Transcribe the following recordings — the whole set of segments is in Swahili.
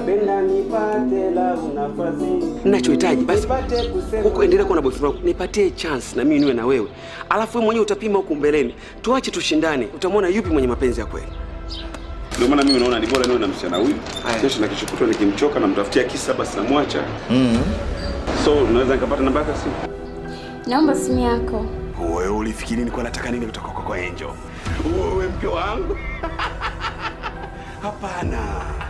napenda nipate la nafasi Ninachohitaji basi nipate kusema huko, endelea kuwa na boyfriend wako, nipatie chance na mimi niwe na wewe, alafu wewe mwenyewe utapima huku mbeleni. Tuache tushindane, utamwona yupi mwenye mapenzi ya kweli. Ndio maana mimi naona ni bora niwe na msichana huyu. Kesho na kesho kutwa nikimchoka namtafutia kisa basi namwacha. So unaweza nikapata namba yake ya simu? Naomba simu yako. Wewe ulifikiri nilikuwa nataka nini kutoka kwako Angel? Wewe mke wangu. Hapana.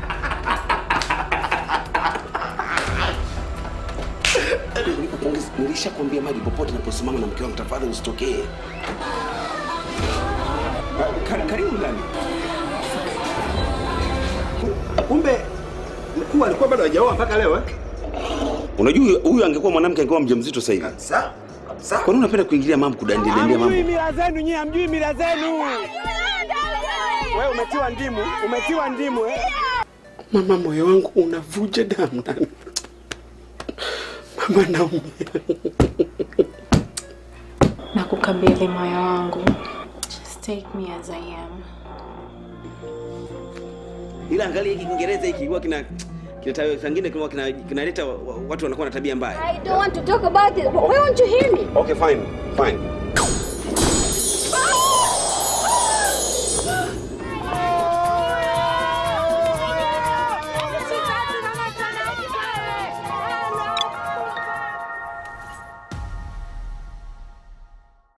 Nikupongeza, nilishakwambia maji popote naposimama na mke wangu, tafadhali usitokee. Ka- Karibu ndani. kumbe mkuu alikuwa bado hajaoa mpaka leo eh? Unajua huyu- huyu angekuwa mwanamke angekuwa mjamzito sasa hivi. Sawa. Sawa. Kwa nini unapenda kuingilia mambo kudandilia mambo? Hamjui mila zenu nyie, hamjui mila zenu. Wewe umetiwa ndimu, umetiwa ndimu eh? Mama, moyo wangu unavuja damu ndani. Mama, naumia. Na kukabidhi moyo wangu. Just take me as I am. Ila angalia hiki Kiingereza hiki huwa kina kina sangine kina kina- kinaleta wa- wa- watu wanakuwa na tabia mbaya. I don't want to talk about it. Why won't you hear me? Okay, fine. Fine.